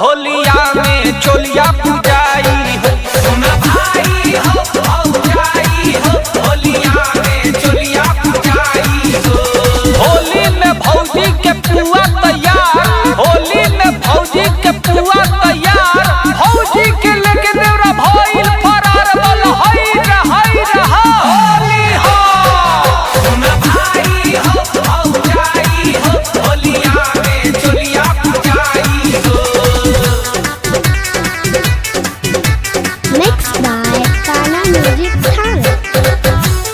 होलिया में चोलिया पुजाई हो सुन भाई हो भौजाई हो होलिया में चोलिया पुजाई हो होली में भौजी के पुआ तैयार होली में भौजी के पुआ तैयार भौजी के लेके देवरा भइल फरार बल हई रहई रहा होली हो सुन भाई हो भौजाई हो होलिया में चोलिया पुजाई हो Mixed by Ghana Music Talent.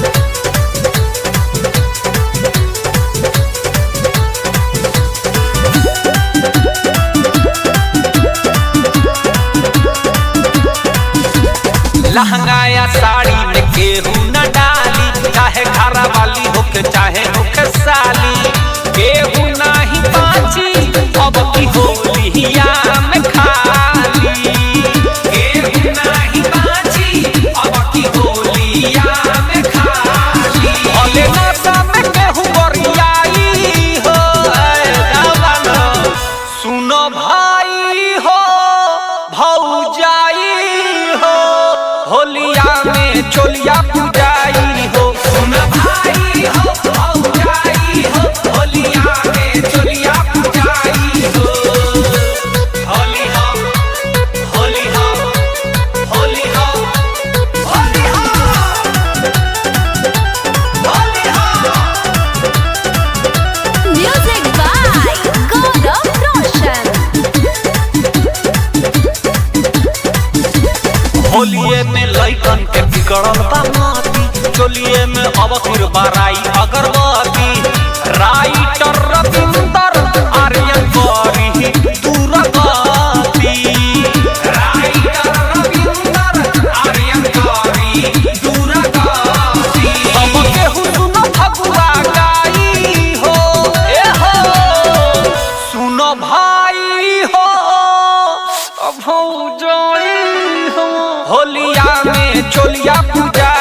लहंगा या साड़ी में केहू न डाली चाहे घरा वाली होके चाहे होके साली केहू नाही बाची अब की होलिया में खाली केहू नाही बाची अब की होलिया में खाली भले नशा में केहू गोरियाई हो ऐ जवान सुनो भाई हो भौजाई हो होलिया में चोलिया पुजाई हो सुन भाई हो भौजाई हो होलिया में चोलिया पुजाई हो होली हो होली हो होली हो होली हो होली हो Music by Gaurav Roshan. होलिए में लइकन के बिगड़ल बा माती चोलिए में अब फिर बाराई अगरबत्ती राइटर रविंदर आर्यन करी दूरगति राइटर रविंदर आर्यन करी दूरगति अब केहू सुन फगुआ गाई हो ए हो सुनो भाई हो अब हो जाई हो होलिया में चोलिया पूजा